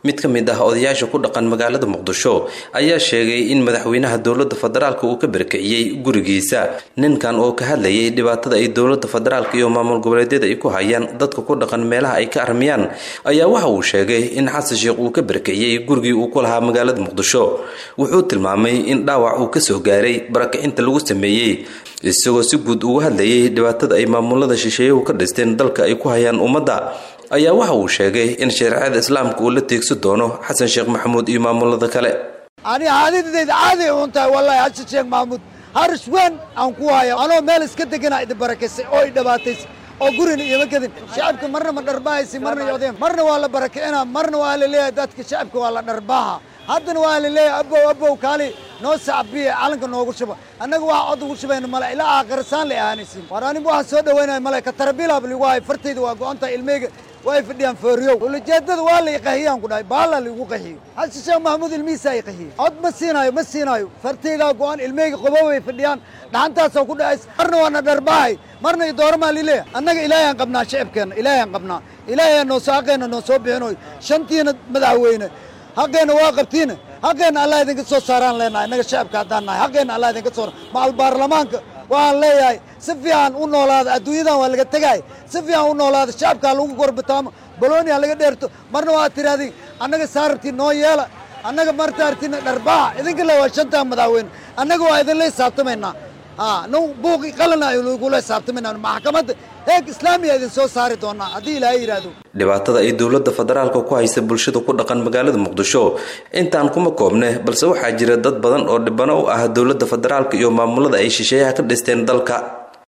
mid ka mid ah odayaasha ku dhaqan magaalada muqdisho ayaa sheegay in madaxweynaha dowladda federaalka uu ka berkiciyey gurigiisa ninkan oo ka hadlayay dhibaatada ay dowladda federaalka iyo maamul goboleedyada ay ku hayaan dadka ku dhaqan meelaha ay ka armiyaan ayaa waxa uu sheegay in xasan sheekh uu ka berkiciyey gurigii uu ku lahaa magaalada muqdisho wuxuu tilmaamay in dhaawac uu kasoo gaaray barakicinta lagu sameeyey isagoo si guud uga hadlayay dhibaatada ay maamulada shisheeyuhu ka dhisteen dalka ay ku hayaan ummadda ayaa waxa uu sheegay in shareecada islaamka uu la teegsi doono xasan sheekh maxamuud iyo maamulada kale ani caadadayda caadi un tahay wallahi xasan sheekh maxamuud haris weyn aan ku haya anoo meel iska degana idi barakaysay oo i dhibaataysay oo gurina ioma gedin shacabka marna ma dharbahaysi marna yodeen marna waa la barakicina marna waa la leeyahay dadka shacabka waa la dharbaaha haddana waa la leeyahay abow abow kaali noo sacbiya calanka noogu shuba annaga waxa cod ugu shubayna male ilaa aakhirasaan la ahaanaysin war anigu waxaan soo dhawaynaya male ka tarabilaab ligu hayo fartayda waa go-antahay ilmeyga way fadhiyaan fooriyow ulajeedada waa la iqahiyaan ku dhahay baala laigu qahiyo xasan sheekh maxamuud ilmihiisaa iqahiye cod ma siinaayo ma siinaayo fartaydaa go-an ilmeyga qobow ay fadhiyaan dhaxantaasaa ku dhacays marna waana dharbahay marna idooramaa lileeya annaga ilaahayaan qabnaa shacibkeenna ilaahayaan qabnaa ilaahayaa noo soo xaqeenna noo soo bixinoy shantiina madaxweyne xaqeenna waa qabtiina xaqeenna allah idinka soo saaraan leenahay innaga shacabka haddaan nahay xaqeenna allah idinka soo macal baarlamaanka waxaan leeyahay si fiican u noolaada adduunyadan waa laga tegaay si fiican u noolaada shacabkaa lagu gorbataamo balonia laga dheerto marna waa tirahdii annaga saarartii noo yeela annaga martaartina dharbaaxa idinka le waa shantaa madaxweyne annaga waa idinla hisaabtamaynaa n buuqi qalina lagula hisaabtamayna maxkamadda heeg islaamiya idin soo saari doonaa haddii ilaahay yidhaahdo dhibaatada ay dowladda federaalka ku haysa bulshada ku dhaqan magaalada muqdisho intaan kuma koobne balse waxaa jira dad badan oo dhibano u ah dowladda federaalka iyo maamulada ay shisheeyaha ka dhisteen dalka